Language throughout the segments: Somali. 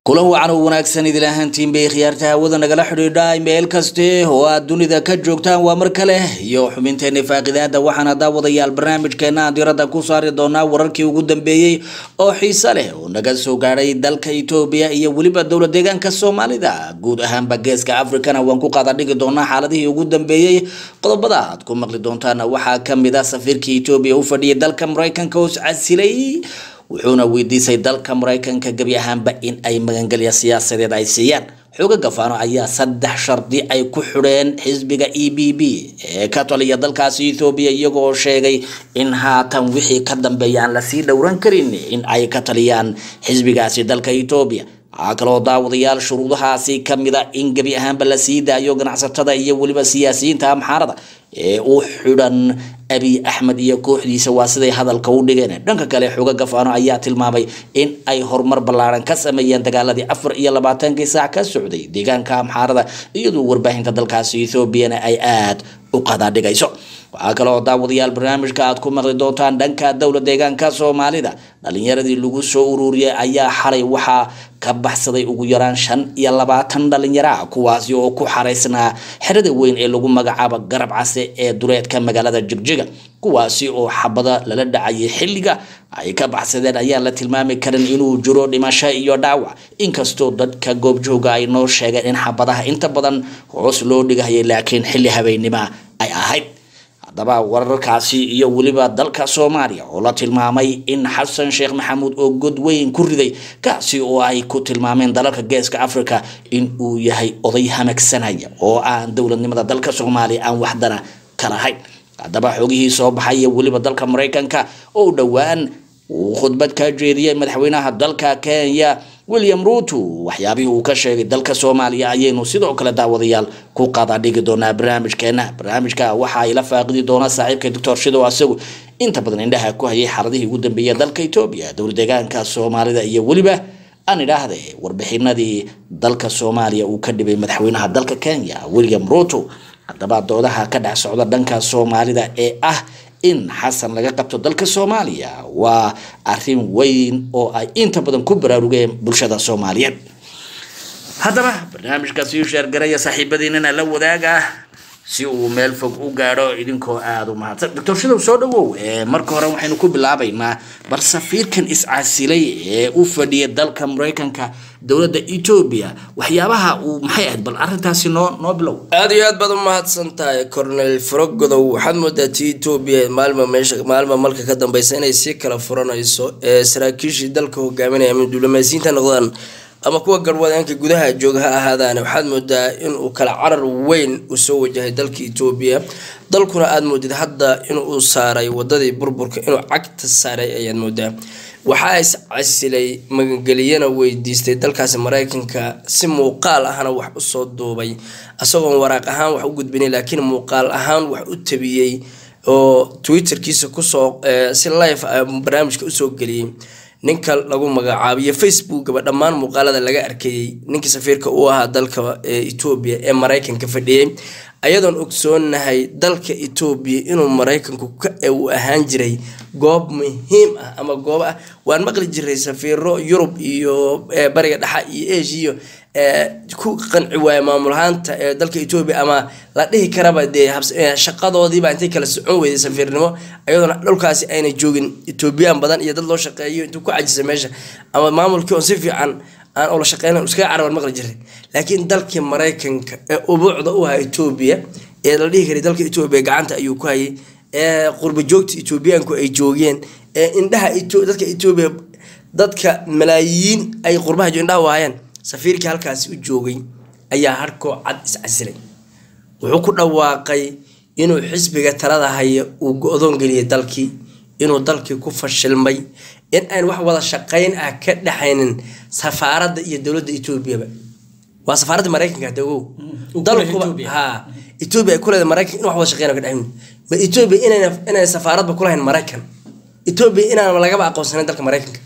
kulan wacan oo wanaagsan idil ahaantiin bay khiyaarta hawada nagala xidhiidha meel kaste oo aad dunida ka joogtaan waa mar kale iyo xubinteena faaqidaada waxaana daawadayaal barnaamijkeena aan diradda ku saari doonaa wararkii ugu dambeeyey oo xiise leh oo naga soo gaadhay dalka etoobiya iyo weliba dowla deegaanka soomaalida guud ahaanba geeska africana waan ku qaada dhigi doonaa xaaladihii ugu dambeeyey qodobada aad ku maqli doontaan waxaa kamid ah safiirkii etoobiya u fadhiyay dalka mareykanka oo iscasilay wuxuuna weydiisay dalka mareykanka gebi ahaanba in ay magangelya siyaasadeed ay siiyaan xooga gafaano ayaa saddex shardi ay ku xidheen xisbiga e b b ee ka taliya dalkaasi ethoobiya iyagoo sheegay in haatan wixii ka dambeeya aan lasii dhowran karin in ay ka taliyaan xisbigaasi dalka etoobiya waxaa kaloo daawadayaal shuruudahaasi kamid a in gebi ahaanba la sii daayo ganacsatada iyo weliba siyaasiyiinta amxaarada ee u xidhan abiy axmed iyo kooxdiisa waa siday hadalka u dhigeen dhanka kale xoga gafaano ayaa tilmaamay in ay horumar ballaaran ka sameeyeen dagaaladii afar iyo labaatankii saac ka socday deegaanka amxaarada iyadoo warbaahinta dalkaasi ethoobiana ay aada u qadaadhigayso waxaa kaloo daawadayaal barnaamijka aad ku maqli doontaan dhanka dowla deegaanka soomaalida dhalinyaradii lagu soo ururiyay ayaa xalay waxaa ka baxsaday ugu yaraan shan iyo labaatan dhalinyaro ah kuwaasi oo ku xaraysnaa xerada weyn ee lagu magacaabo garab case ee duleedka magaalada jigjiga kuwaasi oo xabada lala dhacayay xilliga ay ka baxsadeen ayaan la tilmaami karin inuu jiro dhimasho iyo dhaawac inkastoo dadka goobjooga ay noo sheegeen in xabadaha inta badan hoos loo dhigahayay laakiin xilli habeennima ay ahayd haddaba wararkaasi iyo weliba dalka soomaaliya oo la tilmaamay in xasan sheekh maxamuud oo god weyn ku riday kaasi oo ay ku tilmaameen dalalka geeska africa in uu yahay oday hamagsanaya oo aan dowladnimada dalka soomaaliya aan waxdana kalahayn haddaba xogihii soo baxay iyo weliba dalka mareykanka oo dhowaan uu khudbad ka jeediyey madaxweynaha dalka kenya william ruto waxyaabihii uu ka sheegay dalka soomaaliya ayaynu sidoo kale daawadayaal ku qadadhigi doonaa barnaamijkeena barnaamijka waxa ay la faaqidi doonaa saaxiibka doctor shidow asagu inta badan indhaha ku hayay xaaladihii ugu dambeeyay dalka etoobiya dowla deegaanka soomaalida iyo weliba aan idhaahde warbixinadii dalka soomaaliya uu ka dhibay madaxweynaha dalka kenya william ruto haddaba doodaha ka dhex socda dhanka soomaalida ee ah in xasan laga qabto dalka soomaaliya waa arin weyn oo ay inta badan ku baraarugeen bulshada soomaaliyeed haddaba barnaamijkaas ii sheergaraya saaxiibadiinana la wadaaga si uu meel fog u gaadho idinkoo aada u mahadsan doctor shidow soo dhawow marka hore waxaynu ku bilaabaynaa bar safiirkan iscasilay ee u fadhiya dalka mareykanka dowladda etoobiya waxyaabaha uu maxay ahayd bal arintaasi noo noo bilow aada iyo aad baad u mahadsan tahay cornel frogodow waxaad moodaa ti etoobiya maalma meesha maalma malka ka dambeysa inay sii kala furanayso ee saraakiishii dalka hogaaminaya ama diblomaasiyiinta noqdaan ama kuwa garwadeenka gudaha jooga ha ahaadaan waxaad moodaa inuu kala carar weyn uu soo wajahay dalka etoobiya dalkuna aada moodid hadda inuu saaray wadadii burburka inuu cagta saaray ayaad moodaa waxaa is casilay magangeliyana weydiistay dalkaasi mareykanka si muuqaal ahna wax usoo duubay isagoon waraaq ahaan wax u gudbinay laakiin muuqaal ahaan wax u tabiyey oo twitterkiisa kusoo si live barnaamijka usoo geliyey ninka lagu magacaabiyo facebookaba dhammaan muuqaalada laga arkayey ninkii safiirka u ahaa dalka etoobiya ee mareykanka fadhiyey ayadoon ogsoonahay dalka etoobiya inuu mareykanku uu ahaan jiray goob muhiim ah ama goob ah waan maqli jiray safiiro yurub iyo bariga dhexa iyo asia ku qanci waaya maamulahaanta ee dalka etoobiya ama la dhihi karaba dee shaqadoodiiba intay kala socon weyday safiirnimo ayadoona dhulkaasi ayna joogin etoobiyaan badan iyo dad loo shaqeeyo intuu ku cajisa meesha ama maamulkii on si fiican aan ula shaqeynan iskaga caraban maqli jiray laakiin dalkii mareykanka ee ubuucda u ahaa etoobiya ee la dhihi karay dalka etoobiya gacanta ayuu ku hayay ee qurba joogta etoobiyaanku ay joogeen ee indhaha dadka etoobiya dadka malaayiin ay qurbaha indhaha waayeen safiirkii halkaasi u joogay ayaa harkoo cad iscasilay wuxuu ku dhawaaqay inuu xisbiga talada haya uu go-doon geliyay dalkii inuu dalkii ku fashilmay in aan wax wada shaqeyn ah ka dhexaynin safaaradda iyo dowladda etoobiyaba waa safaaradda mareykanka hada ogow dalkuba ha etoobiya ay kuleedahay mareykan in wax wada shaqeyn ka dhexaynin ma etoobiya inayna inayna safaaradba kulahayn mareykan etoobiya inaan lagaba aqoonsanayn dalka mareykanka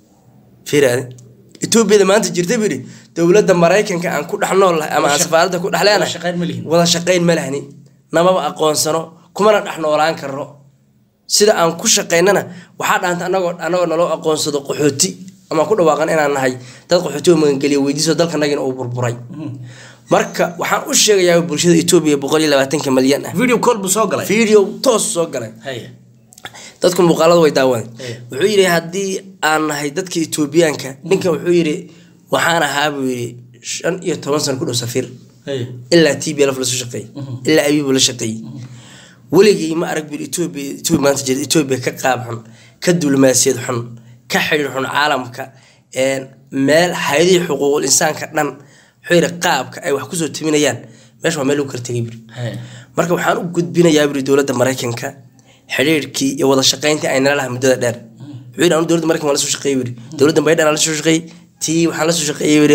fiiraade etoobiyada maanta jirta buu yidhi dowladda mareykanka aan ku dhex nool lahay ama aan safaaradda ku dhex leenahay wada shaqeyn ma lahni namaba aqoonsano kumana dhex noolaan karno sida aan ku shaqeynana waxaa dhaanta anagoo anagoo naloo aqoonsado qaxooti ama ku dhawaaqan inaan nahay dad qaxootiga magangeliya weydiiso dalkanagina uu burburay marka waxaan u sheegayaa bulshada etoobiya boqol iyo labaatanka malyan ah video call buu soo galay video toos soo galay Haya. dadku muuqaalada way daawadeen Hey. wuxuu yidhi haddii aan nahay dadka etoobiyaanka ninkan wuxuu yidhi waxaan ahaa buu yidhi shan iyo toban sano ku dhow safiir Haya. ilaa t b lf lasoo shaqeeyey ilaa abibu la shaqeeyey weligay ma arag buu etoobiya etoobiya maanta jirta etoobiya ka qaab xun ka dulmaasiyad xun ka xidhiir xun caalamka een, meel hay-adihii xuquuqul insaanka dhan wuxuu yidhi qaabka ay wax kusoo timinayaan meesha waa meel lagu kala tegay buri Haya. marka waxaan u gudbinayaa buri dowladda maraykanka xidhiirkii iyo wada shaqayntii ay nala lahay muddada dheer wuxuu yidhi anu dowladda maraykan waan la soo shaqeeyey buri dowladda baydhan aan la soo shaqeeyey tii waxaan la soo shaqeeyey buri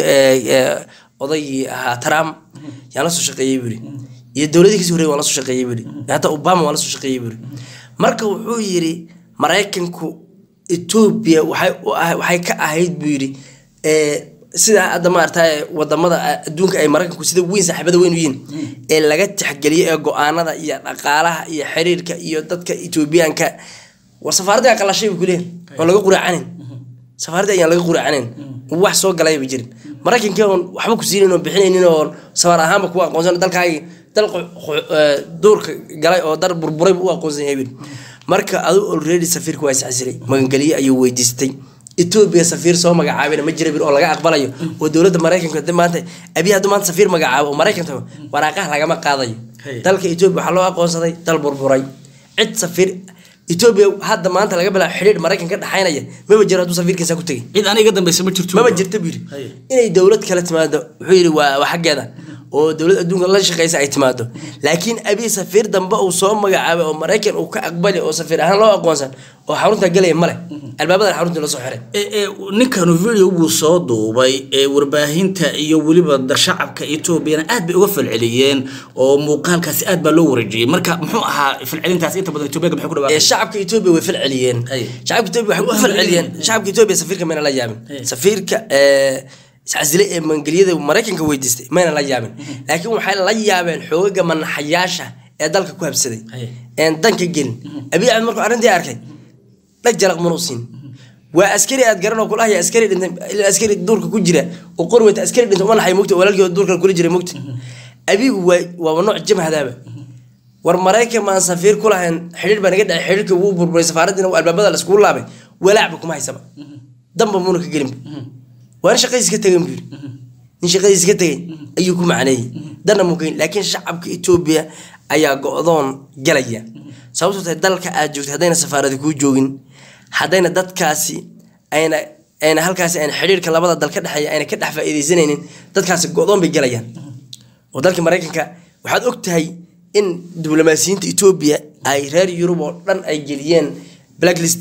odaygii ahaa trump yaan la soo shaqeeyey buri iyo dowladii kasii horreeyay waan la soo shaqeeyey buri hataa obama waan la soo shaqeeyey buri marka wuxuu yidhi maraykanku etoobiya waxay u ah- waxay ka ahayd buu yidhi ee, sida hadda maaragtay wadamada adduunka ay maraykanku sida weyn saaxiibada weyn u yihiin ee laga tixgeliyo ee go-aanada iyo dhaqaalaha iyo xiriirka iyo dadka etoobiyaanka war safaaradda qalashay buu kuleeyahay oo laga quraacanin safaaradda ayaan laga quraacanin wax soo galay ba jirin maraykankii oon waxba ku siinayn oo bixinaynin oo safaar ahaanba kuwa aqoonsan dalkaagi dal qo- qo- ee, duurka galay oo dar burburay buu u aqoonsan yahay buu yidhi. marka adu already safiirka waa isxasilay magangeliye ayuu weydiistay etoobiya safiir soo magacaabina ma jira bir oo laga aqbalayo oo dowladda maraykanka hadii maanta abiy hadduu maanta safiir magacaabo oo maraykan tago waraaqaha lagama qaadayo Hey. dalka etoobiya waxaa loo aqoonsaday dal burburay cid safiir etoobiya hadda maanta laga bilaabo xidhiir maraykan ka dhaxaynaya maba jiro hadduu safiirkiisa ku tegay cid aniga dambaysa ma jirto maba jirta buu yidhi Haye. inay dowlad kale timaado wuxuu yidhi waa waa xaggeeda oo dowlad adduunka la shaqeysa ay timaado laakiin abiy safiir dambe uu soo magacaabay oo maraykan uu ka aqbali oo safiir ahaan loo aqoonsan oo xarunta galaya male albaabadan xarunta la soo xiray Ee, ee, ninkanu video buu soo duubay ee warbaahinta iyo weliba da- shacabka etoobiyana aad bay uga falceliyeen oo muuqaalkaasi aad baa loo wareejiyey marka muxuu ahaa falcelintaas inta badan etoobiyaanka maxay ku ee dhawaaqeen shacabka etoobiya way falceliyeen Haye. shacabka etoobiya waxay ku Waa falceliyeen falceliyeen. shacabka etoobiya safiirka mayna la yaabin Haye. safiirka ee iscasilay ee mangeliyada maraykanka weydiistay mayna la yaabin laakiin waxay la yaabeen xoogaga manaxayaasha ee dalka ku habsaday Haye. een danka gelin abiy axmed markuu arrintii arkay dhag jalaq mana u siin waa askari aad garan oo kulahaya askari dhintay ilaa askari duurka ku jira oo qori wata askari dhintay uma naxay mugta walaalkii oo duurka kula jiray mugta abigu waa waaba nooc jamhadaaba war maraykan maan safiir ku lahayn xidhiir baa naga dhacay xidhiirka wuu burburay safaaradiina albaabada la iskugu laabay walaacba kuma haysaba damba muuna ka gelinba waa nin shaqadiis ka tegay buu yidhi nin shaqadiis ka tegay ayuu ku macneeyey dana mukayn laakiin shacabka etoobiya ayaa go-doon galaya sababtoo tahay dalka aad joogtay haddayna safaaradi kuu joogin haddayna dadkaasi ayna ayna halkaasi ayna xidhiirka labada dal ka dhexeeya ayna ka dhex faa'iidaysanaynin dadkaasi go-doon bay galayaan oo dalka maraykanka waxaad og tahay in diblomaasiyiinta etoobiya ay reer yurub oo dhan ay geliyeen blacklist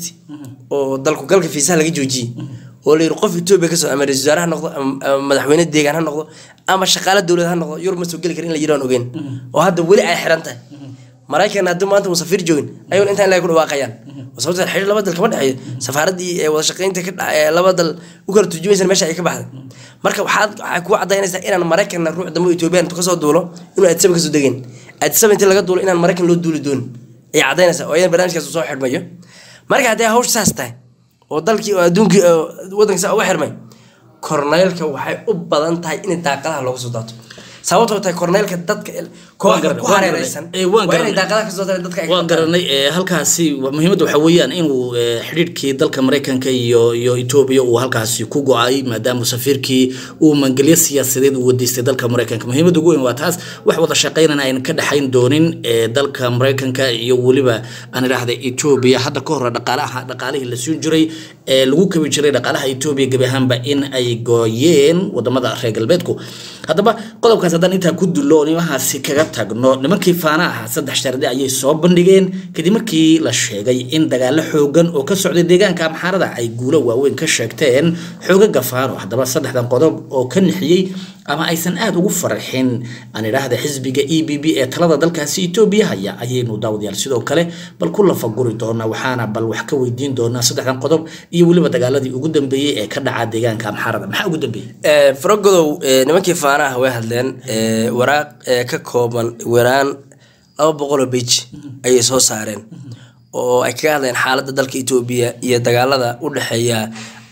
oo dalku galka fiisaha laga joojiyey oo la yidhi qof etoobiya kasoo ama ra-iisul wasaare ha noqdo ama ama madaxweyne deegaan ha noqdo ama shaqaale dowlad ha noqdo yurub ma soo geli kara in la yidhi aan ogeyn oo hadda weli ay xiran tahay maraykan haddii maanta uu safiir joogin ayuun intaan ilahay ku dhawaaqayaan oo sababta xidhiir laba dal kama dhexeeyo safaaradii ee wada shaqeynta ka dha- ee laba dal u kala turjumaysan meesha ay ka baxday marka waxaad waxay ku cadaynaysaa inaan maraykanna ruux dambe oo etoobiyaan intuu kasoo duulo inuu addisaba kasoo degeen addisaba intii laga duulo inaan maraykan loo duuli doonin ayay cadaynaysaa oo iyadan barnaamijkaas uu soo xidhmayo marka haddii hawsha saas tahay oo dalkii oo adduunkii oo waddanka saa uga xirmay korneylka waxay u badan tahay in daaqadaha looga soo daato sababtoo tahay korneylka dadka kooxda ku hareereysan Eh, waan waa inay garanay. daaqadaha kasoo daatan dadka ay waan garanay ee, halkaasi wa- muhiimadda waxaa weeyaan inuu ee, xidhiidhkii dalka maraykanka iyo iyo etoobiya uu halkaasi ku go-ay maadaama safiirkii uu mangelyo siyaasadeed uu wadiistay dalka maraykanka muhiimadda ugu weyn waa taas wax wada shaqeynana ayna ka dhexayn doonin ee, dalka maraykanka iyo weliba aan idhaahda etoobiya hadda ka hore dhaqaalaha dhaqaalihii la siin jiray ee lagu kabi jiray dhaqaalaha etoobiya gebi ahaanba in ay gooyeen wadamada reer galbeedku haddaba qodobkaas haddaan intaa ku dullo oo nimahaasi kaga tagno nimankii faana ahaa saddex shardi ayay soo bandhigeen kadib markii la sheegay in dagaalo xoogan oo ka socday deegaanka amxaarada ay guulo waaweyn ka sheegteen xoogaga faano haddaba saddexdan qodob oo ka nixiyey ama aysan aada ugu farxin aan idhaahda xisbiga e b b ee talada dalkaasi etoobiya haya ayaynu daawadayaal sidoo kale bal ku lafaguri doonaa waxaana bal wax ka weydiin doonaa saddexdan qodob iyo weliba dagaaladii ugu dambeeyey ee ka dhaca deegaanka amxaarada maxaa ugu dambeeyey faragodow eh, nimankii faanaha way hadleen eh, waraaq eh, ka kooban waraan laba boqoloo beji ayay soo saareen oo ay kaga hadleen xaaladda dalka etoobiya iyo dagaalada u dhexeeya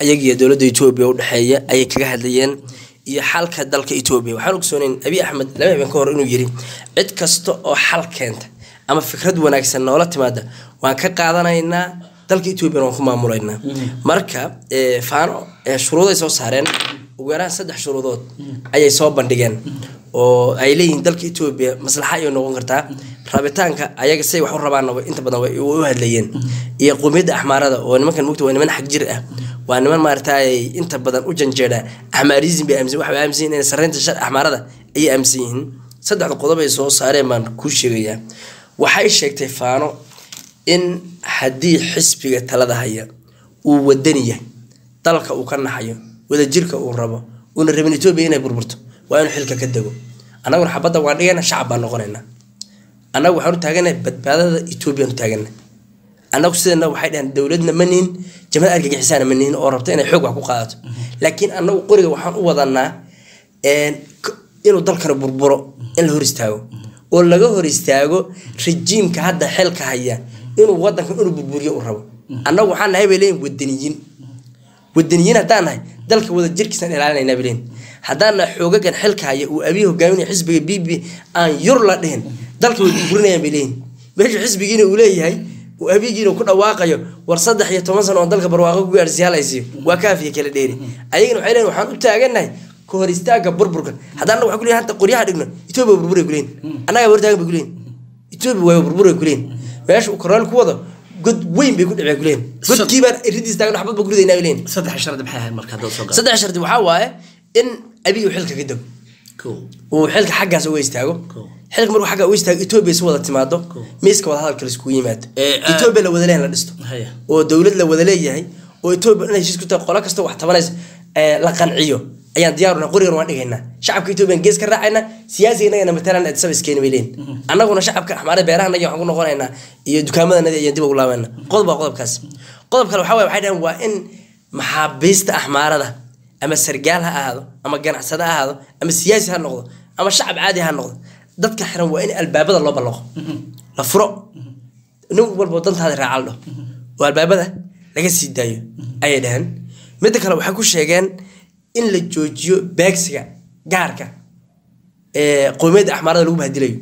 ayagiyo dowladda etoobiya udhexeeya ayay kaga hadlayeen iyo xalka dalka etoobiya waxaan ogsooneyn abiy axmed laba habeen ka hor inuu yiri cid kasta oo xal keenta ama fikrad wanaagsan noola timaada waan ka qaadanaynaa dalka etoobiyana waan ku maamulaynaa marka faano shuruuday soo saareen ugu yaraan saddex shuruudood ayay soo bandhigeen oo ay leeyihiin dalka etoobiya maslaxa ayay noqon kartaa rabitaanka ayaga say wax u rabaanna inta badan way u hadlayeen iyo qowmiyadda axmaarada oo nimankan mugta waa niman xag jir ah waa niman maaragtay inta badan u janjeedha axmaarism bay aaminsan waxay aaminsan yihiin sarreynta shar axmaarada ayay aaminsan yihiin saddexda qodob ay soo saareen baan kuu sheegayaa waxay sheegtay faano in haddii xisbiga talada haya uu wadani yahay dalka uu ka naxayo wadajirka uu rabo uuna rabin etoobiya inay burburto waa inuu xilka ka dego annaguna xabadda waan dhigayna shacab baan noqonaynaa annagu waxaan u taaganahay badbaadada etoobiyaan u taagana annagu sidana waxay dhaheen dowladna ma nihin jamad argagixisaana ma nihin oo rabta inay xoog wax ku qaadato laakiin annagu qoriga waxaan u wadanaa inuu dalkana burburo in la hor istaago oo laga hor istaago rajiimka hadda xilka haya inuu wadankan inuu burburiyo u rabo annagu waxaan nahay bay leeyihin wadaniyiin wadaniyiin haddaan nahay dalka wada jirkiisaan ilaalinayna bay leeyihin haddaan nahay xoogagan xilka haya uu abiy hogaaminaya xisbiga b b aan yur la dhihin dalka way burburinayaan bay leeyihin meeshu xisbigiina uu leeyahay uu abigiina ku dhawaaqayo war saddex iyo toban sano oo dalka barwaaqo ku gaarsiiya halaysiiyo waa kaafiya kala dheeri ayagana waxay leeyihin waxaan u taaganahay ka hor istaaga burburka haddaan annagu waxaan ku leeyahay hanta qoryaha dhigno etoobiya burburay kuleyin annagaa hortaagan bay kuleyin etoobiya waa burburay kuleyin meesha uu kornaal ku wado god weyn bay ku dhaceen kuleyin godkiibaan ridiis taagan waxbad ba ku ridaynaa bay leyin saddex shardi maxay ahayd marka haddaad soo gaarto saddex shardi waxaa waaye in abiy uu xilka ka dego kow uu xilka xaggaas uga istaago Cool. xilka markuu xagga uga istaago etoobiya si wada timaado miiska wada hadalka laiskugu yimaado Eh, ah. etoobiya la wada leeyahay la dhisto haya oo dowlad la wada leeyahay oo etoobiya inay heshiis ku tahay qolo kasta wax tabanaysa ee, la qanciyo ayaan diyaaruna qorigan waan dhigaynaa shacabka etoobiyan gees ka raacayna siyaasiga inagana matalan addis ababa iskeeni bay leeyihin annaguna shacabka axmaarada beerahanagi waxaan ku noqonaynaa iyo dukaamadanaga ayaan dib ugu laabayna qodob waa qodobkaas qodob kale waxaa waye waxay dhahan waa in maxaabiista axmaarada ama sargaal ha ahaado ama ganacsade ha ahaado ama siyaasi ha noqdo ama shacab caadi ha noqdo dadka xiran waa in albaabada loo ballaqo la furo nin walba dantaada raacal dho oo albaabada laga sii daayo ayay dhaheen midda kale waxay ku sheegeen in la joojiyo beegsiga gaarka ee qowmiyadda axmaarada lagu bahadilayo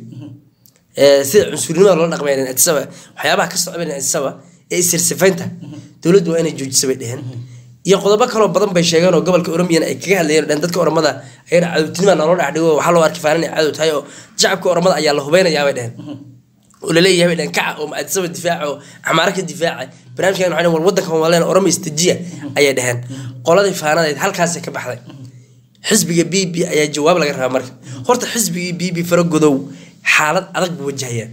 ee sida cunsurinimada loola dhaqmay addisaba waxyaabaha ka socda addisaba ee isirsifaynta dowladdu waa inay joojisa bay dheheen iyo qodobo kaloo badan bay sheegeen oo gobolka oromiyana ay kaga hadlayeen oo dhan dadka oromada ayana cadowtinima naloo dhexdhigo waxaa loo arki faanan inay cadow tahay oo shacabka oromada ayaa la hubeynayaa bay dheheen oo laleeyahay bay dheheen kaca oo addisaba difaaca oo axmaara ka difaaca barnaamijkan waxay dhaheen war wadankan waa leen oromo istajiya ayay dheheen qoladii faanadeed halkaasay ka baxday xisbiga b b ayaa jawaab laga rabaa marka horta xisbigii b b faragodow xaalad adag buu wajahaya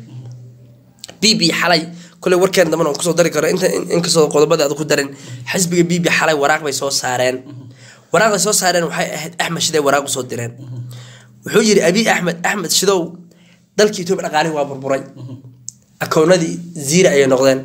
b b xalay koley warkeen dambana kusoo dari karo inta inkastoo qodobada aad ku darin xisbiga b b xalay waraaq bay soo saareen waraaqday soo saareen waxay ahayd axmed shiday waraaq usoo direen wuxuu yiri abiy axmed axmed shidow dalkii etoobiya dhaqaalihii waa burburay akoonadii ziira ayay noqdeen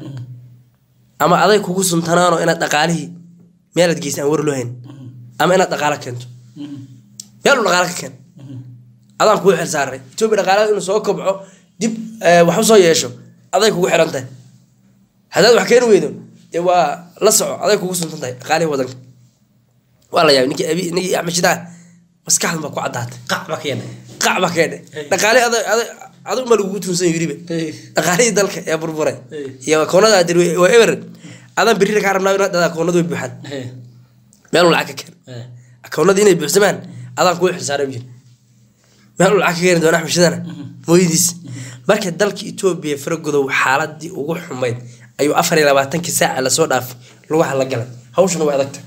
ama aday kugu suntanaano inaad dhaqaalihii meelaad geysa aan war loo hayn ama inaad dhaqaalo keento meel uu dhaqaalo ka keen adaan kugu xil saaray etoobiya dhaqaalada inuu soo kobco dib eh, wax usoo yeesho aday kugu xiran tahay haddaad wax keeni weydo dee waa la soco aday kugu suntan tahay dhaqaalihii wadanka waa la yaabay ninkii abi ninkii axmed shidaa maskaxdan baa ku caddaatay qac ba ka yeedhay qac baa keedhe dhaqaale aday aday adigu ma lagugu tuunsan yiribe dhaqaalihii dalka ee burburay iyo akoonada aad tiri waa eber adaan berri kaa rabnaa inaad dhahdaa akoonadu way buuxaan meel uu lacag ka keen akoonadii inay buuxsamaan adaan kugu xilsaaray buu yiri meel uu lacag ka keeni doona axmed shidana mooyadiis marka dalka etoobiya faragodow xaaladii ugu xumayd ayuu afar iyo labaatankii saaca lasoo dhaafay lugaha la galay hawshana way adagtahay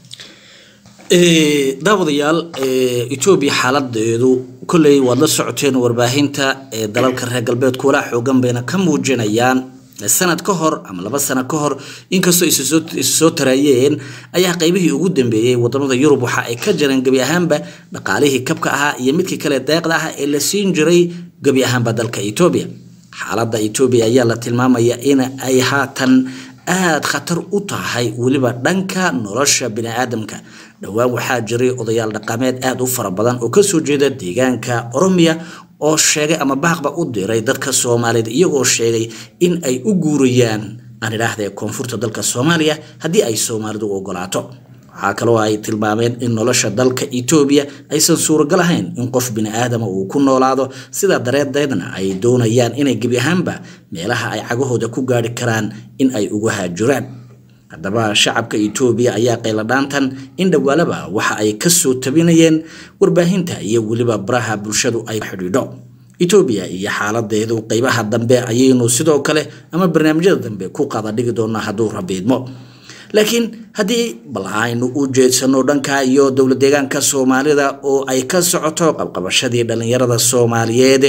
Ee, daawadayaal ee, etoobiya xaaladeedu kolley waad la socoteen warbaahinta ee dalalka reer galbeedku walaa xoogan bayna ka muujinayaan sanad ka hor ama laba sano ka hor inkastoo isu soo- isu soo taraayeen ayaa qeybihii ugu dambeeyey wadamada yurub waxa ay ka jareen gebi ahaanba dhaqaalihii kabka ahaa iyo midkii kale deeqda ah ee la siin jiray gebi ahaanba dalka etoobiya xaaladda etoobiya ayaa la tilmaamaya in ay haatan aada khatar u tahay weliba dhanka nolosha biniaadamka dhowaan waxaa jiray odayaal dhaqameed aada u fara badan oo kasoo jeeda deegaanka oromiya oo sheegay ama baaqba u diray dadka soomaaliyeed iyagoo sheegay in ay u guurayaan aan idhaahda koonfurta dalka soomaaliya haddii ay soomaalidu u ogolaato waxaa kaloo ay tilmaameen in nolosha dalka etoobiya aysan suuragal ahayn in qof bini aadama uu ku noolaado sidaa dareedeedna ay doonayaan inay gebi ahaanba meelaha ay cagahooda ku gaari karaan in ay ugu haajuraan haddaba shacabka etoobiya ayaa qayladhaantan in dhowaalaba waxa ay kasoo tabinayeen warbaahinta iyo weliba baraha bulshadu ay xidhiidho etoobiya iyo xaaladeedu qeybaha dambe ayaynu sidoo kale ama barnaamijyada dambe ku qaada dhigi doonaa hadduu rabiidmo laakiin haddii bal aynu u jeedsano dhanka iyo dowla deegaanka soomaalida oo ay ka socoto qabqabashadii dhallinyarada soomaaliyeed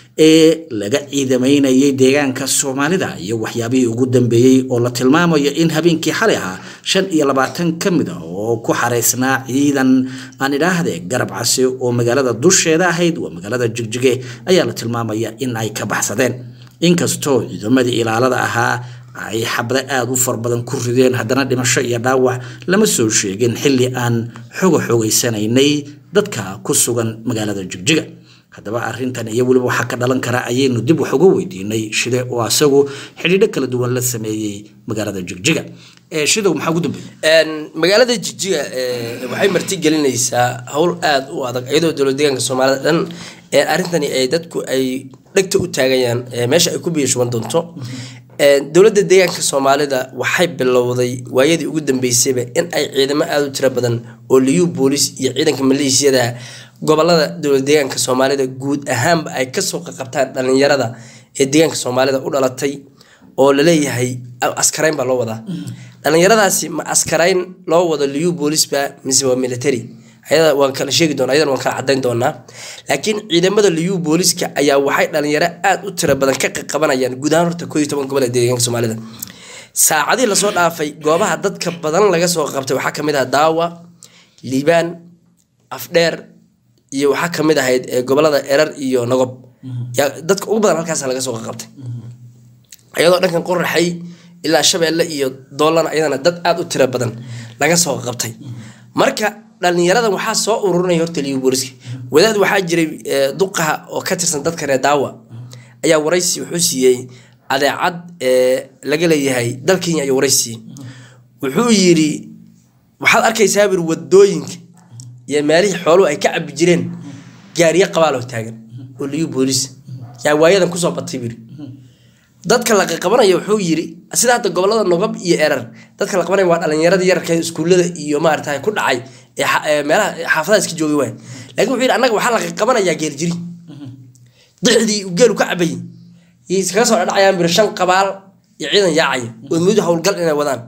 ee laga ciidamaynayay deegaanka soomaalida iyo waxyaabihii ugu dambeeyey oo la tilmaamayo in habeenkii xalay ahaa shan iyo labaatan ka mid a oo ku xareysnaa ciidan aan idhaahde garab casi oo magaalada dusheeda ahayd waa magaalada jigjige ayaa la tilmaamaya in ay ka baxsadeen inkastoo ciidamadii ilaalada ahaa ay xabdo aada u far badan ku rideen haddana dhimasho iyo dhaawac lama soo sheegin xilli aan xoga xogeysanaynay dadka ku sugan magaalada jigjiga haddaba arintan iyo weliba waxaa ka dhalan kara ayaynu dib wax uga weydiinay shide oo asagu xidhiidho kala duwan la sameeyey magaalada jigjiga shidow maxaa ugu dambeeyey magaalada jijiga waxay martigelinaysaa howl aada u adag iyadoo dowlad deegaanka soomaalida dhan arrintani ay dadku ay dhegta u taagayaan meesha ay ku biyashuban doonto dowladda deegaanka soomaalida waxay bilowday waayadii ugu dambeysayba in ay ciidamo aada u tiro badan oo liyu boolis iyo ciidanka maleeshiyada gobolada dowlad deegaanka soomaalida guud ahaanba ay kasoo qaqabtaan dhalinyarada ee deegaanka soomaalida u dhalatay oo laleeyahay askarayn baa loo wadaa dhalinyaradaasi ma askarayn loo wado liyu boolisba mise waa military ayada waan kala sheegi doona ayadana waan kala cadayn doonaa laakiin ciidamada liyu booliska ayaa waxay dhalinyaro aada u tiro badan ka qaqabanayaan guud ahaan horta koo iyo toban gobol ee deegaanka soomaalida saacadii lasoo dhaafay goobaha dadka badan laga soo qabtay waxaa kamid ah daawa liibaan afdheer iyo waxaa kamid ahayd gobolada erar iyo nagob dadka ugu badan halkaas laga soo qabtay iyadoo dhankan qoraxay ilaa shabeelle iyo doolana iyadana dad aada u tiro badan laga soo qabtay marka dhalinyaradan waxaa soo ururinaya horta liyu booliska wadaad waxaa jiray duqaha oo ka tirsan dadka reer daawa ayaa waraysi wuxuu siiyey adeecad laga leeyahay dal kenya ayuu waraysi siiyey wuxuu yiri waxaad arkaysaa bir wadooyinka iyo meelihii xooluhu ay ka cabi jireen gaariyo qabaaloo taagan oo liyu boolis yaa waayadan kusoo batay biri dadka la qaqabanaya wuxuu yiri sida hadda gobolada nogob iyo erar dadka la qabanaya waa dhalinyaradii yararka iskuullada iyo maarata ku dhacay ee meelaha xaafadaha iska joogay waay lakin wuxuu yidhi annaga waxaa la qaqabanayaa geeljiri dixdii geelu ka cabayay iskaga soo dhadhacayaan bir shan qabaal iyo ciidan yaacaya oo muddo howlgal inay wadaan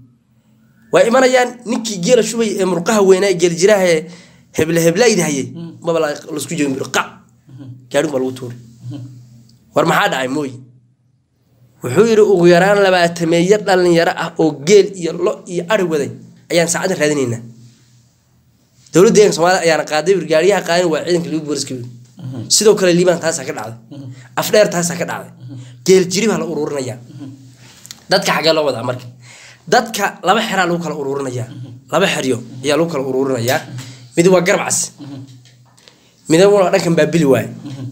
waa imanayaan ninkii geela shubay ee murqaha weynaa geeljiraha ee heble heblayda hayay maba lasku jegin bir qac gaadhin baa lagu tuuray war maxaa dhacay mooy wuxuu yidhi ugu yaraan labaatameeyo dhalinyaro ah oo geel iyo lo iyo ari waday ayaan saacadan raadinaynaa dowladda deeganka soomaalida ayaana qaaday gaariyaha qaadan waa ciidanka ligu booliska sidoo kale liibaan taasaa ka dhacday afdheer taasaa ka dhacday geel jiri baa la ururinayaa dadka xaggee loo wadaa marka dadka laba xeraa lagu kala ururinayaa laba xeryo ayaa lagu kala ururinayaa mid waa garbcas midna waa dhankan baabili waaye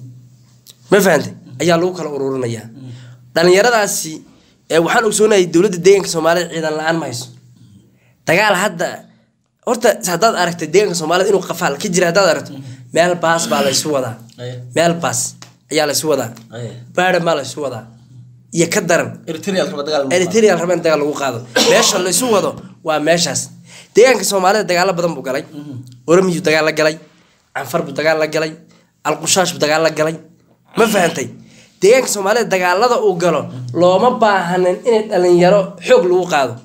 ma fahantay ayaa lagu kala ururinayaa dhalinyaradaasi waxaan ogsoonahay dowladda deeganka soomaalida ciidan la-aan ma hayso dagaal hadda horta haddaad aragta deeganka soomaalida inuu qafaal ka jira haddaad aragto meel baas baa laysu wadaa meel baas ayaa laysu wadaa baadhan baa laysu wadaa iyo ka daran eritreal raba in dagaal lagu qaado meesha laysu wado waa meeshaas deegaanka soomaalida dagaalo badan buu galay oromiyuu dagaal la galay canfar buu dagaal la galay alqushaash buu dagaal la galay ma fahantay deegaanka soomaalida dagaalada uu galo looma baahanin inay dhalinyaro xoog lagu qaado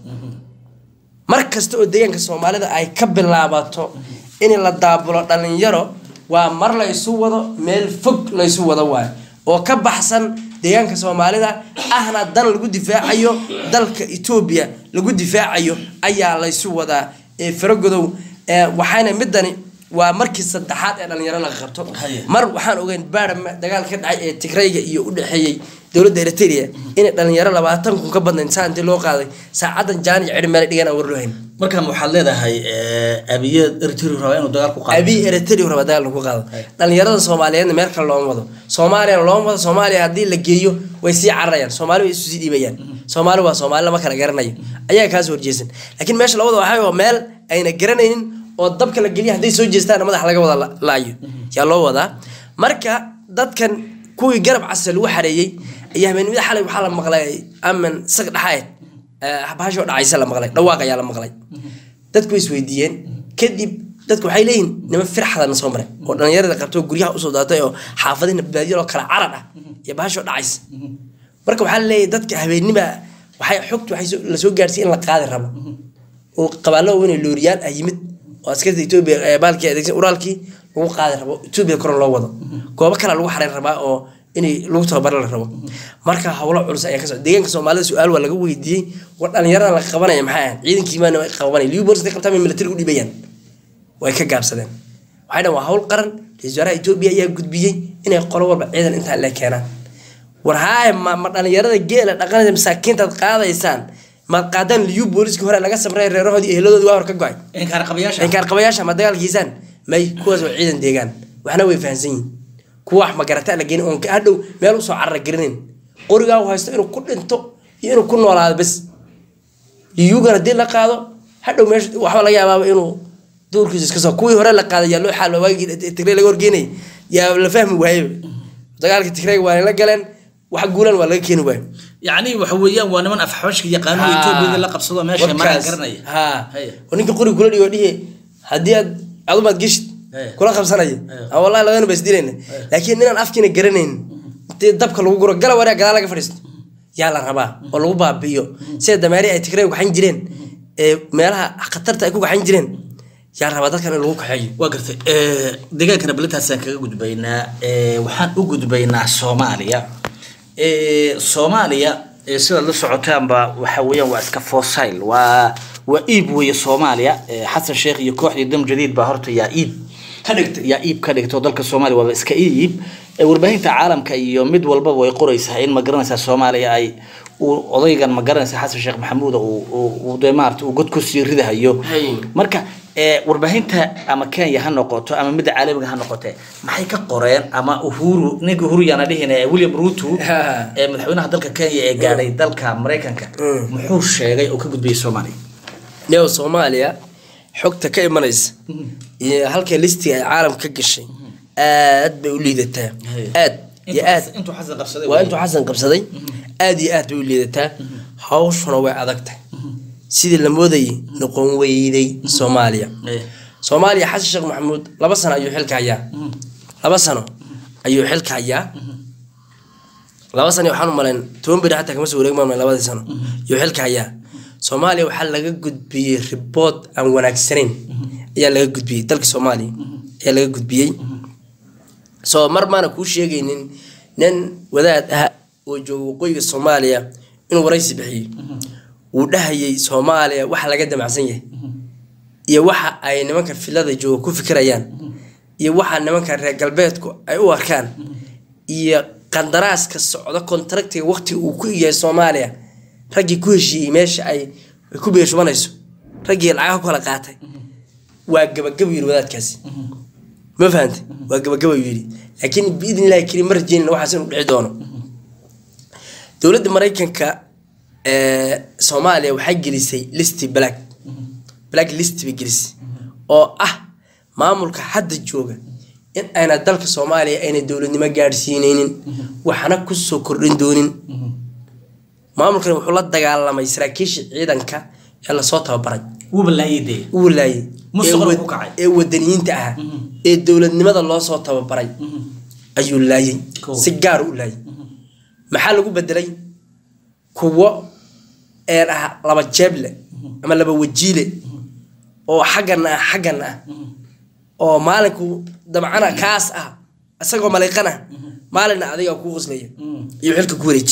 mar kasta oo deegaanka soomaalida ay ka bilaabato in la daabulo dhalinyaro waa mar la isu wado meel fog la isu wado waayo oo ka baxsan deegaanka soomaalida ahna dan lagu difaacayo dalka etoobiya lagu difaacayo ayaa laysu wadaa ee faragodow waxayna midani waa markii saddexaad ee dhalinyaro laga qabto mar waxaan ogeyn baara dagaal ka dhacay ee tigrayga iyo u dhexeeyey dowladda eritrea inay dhalinyaro labaatan kun ka badnayn saa intii loo qaaday saacadan jaan iyo cidhi meel dhigan aan warloohayn markaan waxaad leedahay abiye eritrea rabaa inuu dagaal ku qaado abi eritrea raba dagaal lagu qaado dhalinyarada soomaaliyeedna meel kale looma wado soomaaliyana looma wado soomaaliya haddii la geeyo way sii cararayaan soomaali way isu sii dhiibayaan soomaali waa soomaali lama kala garanayo ayaga kaas horjeesan laakiin meesha la wado waxaa waa meel ayna garanaynin oo dabka la geliya hadday soo jeestaana madaxa laga wada la- laayo yaa loo wadaa marka dadkan kuwii garab casa lagu xareeyey ayaa habeenimada xalay waxaa la maqlay aman sag dhaxaed bahashoo dhacaysa la maqlay dhawaaq ayaa la maqlay dadku way isweydiiyeen kadib dadku waxay leeyihin niman firxadana soo maray oo dhalinyarada qabto guryaha usoo daatay oo xaafadihina baadiyadoo kala carad ah iyo bahashoo dhacaysa marka waxaa laleeyahay dadka habeennima waxay xogtu waxay soo- lasoo gaarsiiyey in la qaadi rabo oo qabaalo weyn oo looriyaan ah yimid oo askarta etoobiya ee baalkii adeegsan uraalkii lagu qaadi rabo etoobiya kore loo wado goobo kale lagu xareyn rabaa oo inay lagu tababaro la rabo marka howlo culus ayaa kasoo deegaanka soomaalida su-aal waa laga weydiiyey war dhalinyarada la qabanaya maxay ahayd ciidankii maana qabanay liu bolis day qabtaan bay militari u dhibayaan way ka gaabsadeen waxay dhan waa hawl qaran ra-iisul wasaaraha etoobiya ayaa gudbiyey inay qolo walba ciidan intaa le keenaan war haaya ma, ma dhalinyarada geela dhaqanaysa masaakiintaad qaadaysaan maad qaadaan liyu booliskii hore laga samray reerahoodii eheladoodii waa hor ka go-ay inkaar qabayaasha inkaar qabayaasha ma dagaalkiisaan may kuwaas waa ciidan deegaan waxna way fahansan yihin kuwa wax magarata la geenin oon ka- hadhow meel usoo carara garanayn qorigaa uu haysto inuu ku dhinto iyo inuu ku noolaado bes liyugan haddii la qaado hadhow meesha waxba laga yaabaaba inuu duurkiisa iska soo kuwii hore la qaaday yaa loo xaal waagii tigray laga horgeenayay yaa la fahmi waayeba dagaalkii tigrayga waa la galeen wax guulan waa laga keeni waayo yacni waxa weeyaan waa niman afxabashka yaqaano Ha. etoobiya la qabsado meesha maraan Warkaas. garanaya ha Haya. oo ninka qori kula dhigo dhihe haddii aad adumaad geshid Haya. kula qabsanaya Haya. ama wallahi labadana baa isdilayna laakiin ninaan afkiina garanayn intee dabka lagu guro gala wareeg gadaal laga fadhiisto yaa la rabaa oo lagu baabi'iyo sida dameeri ay tigray gaxan jireen ee meelaha khatarta ay ku gaxan jireen yaa la rabaa dadkan in lagu kaxeeyo waa gartay Eh, deegaankana balintaasaan kaga gudbaynaa Eh, waxaan u gudbaynaa soomaaliya Eh, soomaaliya eh, sidaad la socotaanba waxa weeyaan waa iska fossil waa waa iib weeye soomaaliya Eh, xasan sheekh iyo kooxdii dam jadiid baa horta yaa iib ka dhigtay yaa iib ka dhigto dalka soomaaliya waaba iska iib Eh, warbaahinta caalamka iyo mid walbaba way qoraysaa in ma garanaysaa soomaaliya ay uu odaygan ma garanaysaa xasan sheekh maxamuud uu- uu uu dee maarata uu god kusii ridahayo Hay. marka ee, warbaahinta ama kenya ha noqoto ama midda caalamiga ha noqote maxay ka qoreen ama uhuru ninka uhuru yaana dhihin ee william ruto Ha. ee madaxweynaha dalka kenya ee gaadhay dalka maraykanka Mm. muxuu sheegay oo ka gudbiyey soomaaliya neo soomaaliya xogta ka imanaysa iyo halka listiga ay caalamka ka gashay aad bay u liidataa Haya. aad iyo aad intuu xasan qabsaday waa intuu xasan qabsaday aad iyo aad bay u liidataa hawshuna way adag tahay sidii la moodayay noqon weyday soomaaliya Eh, soomaaliya xasan sheekh maxamuud laba sano ayuu xilka hayaa laba sano ayuu xilka hayaa laba sano waxaan u malayn toban beri xataa kama soo wareeg maamay labadii sano ayuu xilka hayaa soomaaliya waxaa laga gudbiyey ribood aan wanaagsanayn ayaa laga gudbiyey dalka soomaaliya ayaa laga gudbiyey soo mar maana kuu sheegaynin nin wadaad ah oo jooga waqooyiga soomaaliya inuu waraysi bixiyey uu dhahayay soomaaliya waxa laga damacsan yahay iyo waxa ay nimanka filada jooga ku fikirayaan iyo waxa nimanka reer galbeedku ay u arkaan iyo qandaraaska socdo kontraktiga waqtiga uu ku yahay soomaaliya raggii ku heshiiyey meesha ay ay ku beeshubanayso raggii lacagaha ku kala qaatay waa gabagaba yiri wadaadkaasi ma fahante waa gabagaba yiri laakiin biidn illahi karim ma rajeynina waxaas inuu dhici doono dowladda maraykanka ee soomaaliya waxay gelisay listi black black list bay gelisay oo ah maamulka hadda jooga in ayna dalka soomaaliya ayna dowladnimo gaadhsiineynin waxna kusoo kordhin doonin maamulkan wuxuu la dagaalamay saraakiisha ciidanka ee lasoo tababaray wuuba laayay dee uu laayay Musuq ee wad- ku kacay. ee wadaniyiinta ahaa ee dowladnimada loo soo tababaray ayuu laayay Cool. si gaar u laayay maxaa lagu bedelay kuwo een ah laba jeeble ama laba wajiile oo xaggana ah xaggana ah oo maalinku dabcana kaas ah isagoo maliiqana maalina adiga kuu qoslaya iyo xilka ku wareeji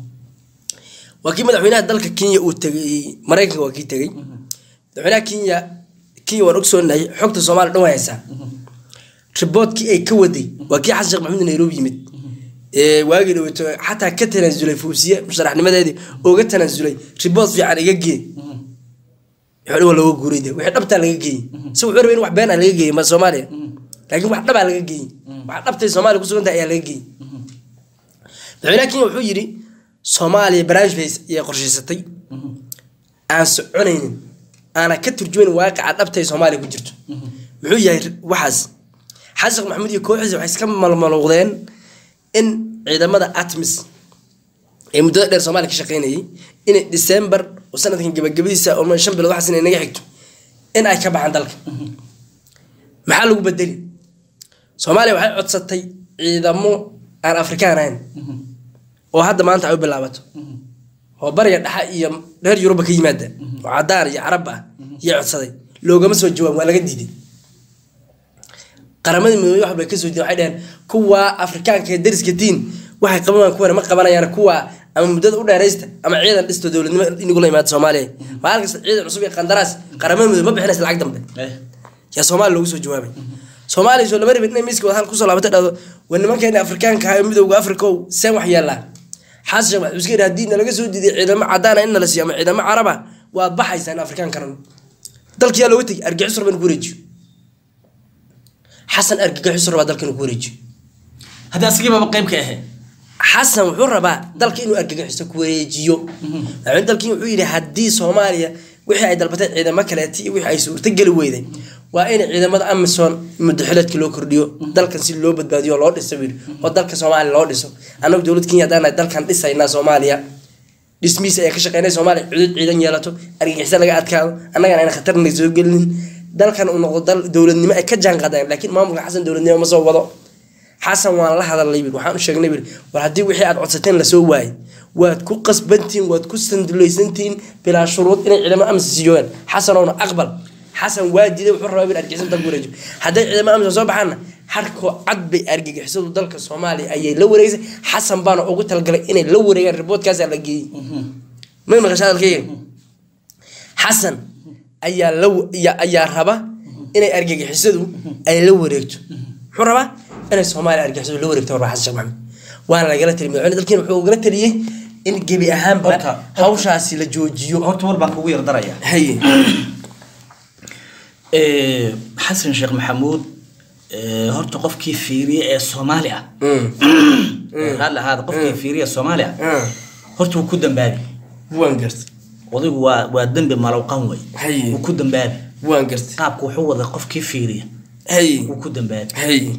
waa kii madaxweynaha dalka kenya uu tegay maraykanka waa kii tegay madaxweynaha kenya kenya waan ogsoonahay xogta soomaaliya dhan way haysaa riboodkii ay ka waday waa kii xasan sheekh maxamuud nairobi yimid ee waagii dhaweeto xataa ka tanaasulay fuusiye musharaxnimadeedii ooga tanaasulay ribood fiican iga gee wuxuu dhan waa looga guuray de wixii dhabtaa laga geeyey si wuxuu rabay in wax been ah laga geeyey ma soomaaliya laakiin wax dhabaa laga geeyey wax dhabtay soomaaliya kusugan tahay ayaa laga geeyey madaxweynaha kenya wuxuu yidhi soomaaliya barnaamij bay ayay qorshaysatay aan soconaynin aana ka turjumayn waaqaca dhabta ee soomaaliya ku jirto muxuu yahay waxaas xasan sheekh maxamuud iyo kooxdiisa waxay iska malmaluuqdeen in ciidamada atmis ee muddada dheer soomaaliya ka shaqeynayay inay december oo sanadkan gabagabadiisa oo shan bilood waxaas inay naga xigto in ay ka baxaan dalka maxaa lagu bedeli soomaaliya waxay codsatay ciidamo aan afrikaan ahayn oo hadda maanta ay u bilaabato oo bariga dhexa iyo reer yuruba ka yimaada oo cadaan iyo carab ah iyo codsaday loogama soo jawaab waa laga diiday qaramadii midoobey wax bay kasoo diiden waxay dhaheen kuwa afrikaanka ee dariska diin waxay qaban kuwana ma qabanayaan kuwa ama muddada u dheeraysta ama ciidan dhisto dowladnimo inigula imaada soomaaliya maalin kasta ciidan cusub iyo qandaraas qaramada midoobe ma bixinaysa lacag dambe yaa soomaaliya loogu soo jawaabay soomaaliya soo lama rabin inay miiska wadahal kusoo laabatay dhahdo waa nimankeena afrikaanka ahaa ee midowga afrika ow seen wax yeelaa xasan sheekh maxamed iska yidhi haddii nalaga soo diiday ciidamo cadaana in nala siiyo ama ciidamo caraba waad baxaysaan afrikaan karan dalka yaa looga tegay argixis rabaa inuu ku wareejiyo xasan argagixis rabaa dalka inuu ku wareejiyo hadda asigiibaba qayb ka ahe xasan wuxuu rabaa dalka inuu argagixiso ku wareejiyo madaxweyne dalkii wuxuu yidhi haddii soomaaliya wixii ay dalbatay ciidamo kaleeti iyo wixii ay suurtogeli weyday waa in ciidamada amison mudaxileedka loo kordhiyo dalkan si loo badbaadiyo oo loo dhiso buu yidhi oo dalka soomaaliya loo dhiso annagu dowlad kenya haddaan nahay dalkan dhisaynaa soomaaliya dhismihiisa ayaa ka shaqeynay soomaaliya cudud ciidan yeelato argagixisa laga adkaado annagana ayna khatarna soo gelinin dalkan uu noqdo dal dowladnimo ay ka jaan qaadeen laakiin maamulka xasan dowladnimo ma soo wado xasan waan la hadalnay bir waxaan u sheegnay bir war haddii wixii aad codsateen lasoo waayay waad ku qasbantihiin waad ku sandulaysantihiin bilaa shuruud inay ciidamo amsa siiyooyaan xasanowna aqbal xasan waa diiday wuxuu rabaa bir argixisada dalka wareejiyo hadday ciidamo amsa soo baxaanna harkoo cad bay argagixisadu dalka soomaaliya ayay la wareegsay xasan baana ugu talagalay inay la wareegaan riboodkaasaa la geeyey ma maqasha hadalkayga xasan ayaa la ayaa raba inay argagixisadu ay la wareegto muxuu rabaa inay soomaaliya argixisadu la wareegto rabaa xasan sheekh maxamed waana lagala taliy madaxweyne dalkiina wuxuu ugala taliyey in gebi ahaanba Horta- hawshaasi la joojiyo horta war baan kugu yar daraya haye Eh, xasan sheekh maxamuud eh, horta qofkii fiiriye ee soomaali ah raalli ahaada qofkii fiiriye ee soomaali ah horta wuu ku dambaabi waan gartay odaygu waa waa dembi malowqan wey Haye. wuu ku dambaabi waan gartay qaabku wuxuu wada qofkii fiiriya haye wuu ku dambaabi haye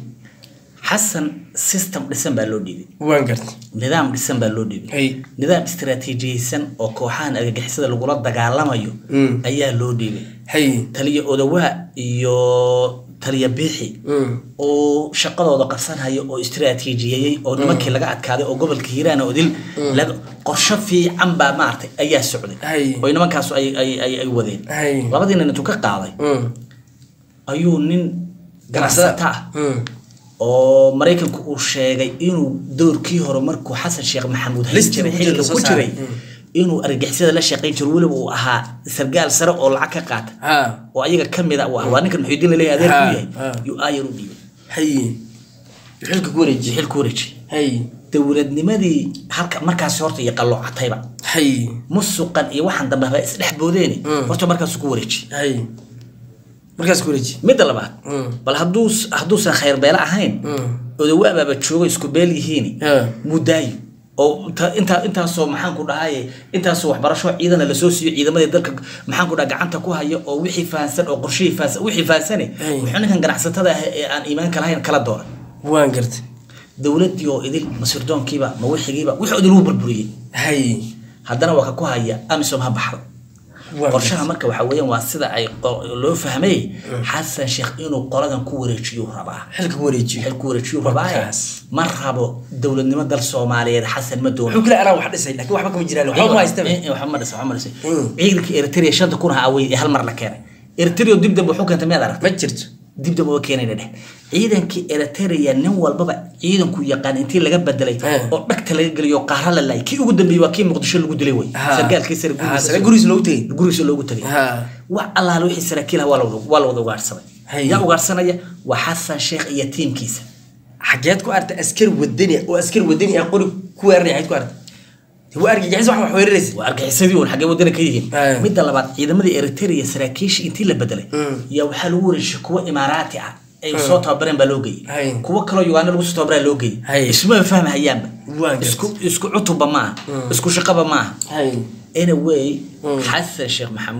xasan system dhisan baa loo dhiibay waan gartay nidaam dhisan baa loo dhiibay Haye. nidaam istiraatiijiyeysan oo kooxahan argagixisada lagula dagaalamayo Mm. ayaa loo dhiibay haye taliya odawaa iyo taliya biixi Mm. oo shaqadooda qabsanhaya oo istiraatiijiyeeyey oo nimankii laga adkaaday oo gobolka hiiraan oo dil laga qorsho fiican baa maaragtay ayaa socday Hay. oo nimankaasu ay ay ay ay wadeen Hay. labadii nin intuu ka qaaday Mm. ayuu nin ganacsata ah Mm. oo maraykanku uu sheegay inuu doorkii hore markuu xasan sheekh maxamuud hayn Listiga jiray ku jira xilliga soo ku saaray. jiray inuu argagixisada la shaqayn jiro weliba uu ahaa sargaal sare oo lacag ka qaata ha oo ayaga ka mid a uu ah waa ninkan muxuudiin laleeyahay adeer ku Ha, yahay ha. yuu aayar u dhiibay haye xilka ku wareejiye xil ku wareeji haye dowladnimadii halka markaasi horta iyo qalloocatayba haye musuqan iyo waxaan dambe haba isdhex boodeeni Mm. horta markaasu ku wareeji haye markaas ku wareejiye midda labaad Mm. bal hadduu hadduusan khayr beele ahayn Mm. odawaabaaba joogo isku beel yihiin Yeah. mudaayo oo inta- intaa intaasoo maxaan ku dhahaye intaasoo waxbarasho ciidana lasoo siiyo ciidamadii dalka maxaan ku dhaha gacanta ku hayo oo wixii fahansan oo qorshihii fahansan wixii fahansane Hey. wuxuu ninkan ganacsatada ah ee aan iimaanka lahayn kala dooran waan gartay dowladdii oo idil masirdoonkiiba ma wixigiiba wixii idil wuu burburiyey haye haddana waa ka ku haya amisom ha baxdo waan qorshaha marka waxa weeyaan waa sida ay qo- loo fahmay xasan sheekh inuu qoladan ku wareejiyo rabaa xilka ku wareejiye xil ku wareejiyo rabaa Markaas. ma rabo dowladnimo dal soomaaliyeed xasan ma doono wuxuu kale anaa wax dhisay laakiin waxba kama jiraan waxba ma haystaba Eh, eh, waxba ma dhisa waxba ma dhisa Mm. ciidanka eritrea shanta kun ha awey ee hal mar la keenay eritrea dib dambe wuxuu keentay miyaad aragtay ma jirto dib dambe waa keenayna dheh ciidankii eritrea nin walbaba ciidanku yaqaan intii laga bedelay Eh. oo dhagta laga geliyo qaara la laayay kii ugu dambeeyey waa kii muqdisho lagu dilay wey Ha. sargaalkii sare Ha, sare gurigiisa loogu tegey gurigiisa loogu tagay Ha. wax allaale wixii saraakiil ah waa la wada- waa la wada ugaadhsaday Hay. yaa ugaadhsanaya waa xasan sheekh iyo tiimkiisa xageed ku arta askari wadani oo askari wadani ah qori ku weeraray xageed ku arta dee waa argagixis wax wax weeraraysa waa argaxisadii uun xaggee wadana ka yihiin Ay. midda labaad ciidamadii eritrea saraakiishii intii la bedelay Mm. yaa waxaa lagu wareejiyay kuwa imaaraati ah ay soo tababareen baa loo Ay. geeyey kuwo kaloo uganda lagu soo tababaraa loo Ay. geeyey isma fahmahayaanba Waa gartay. isku isku cutubba maaha isku shaqaba maaha haye anyway Mm. xasan sheekh maxamuud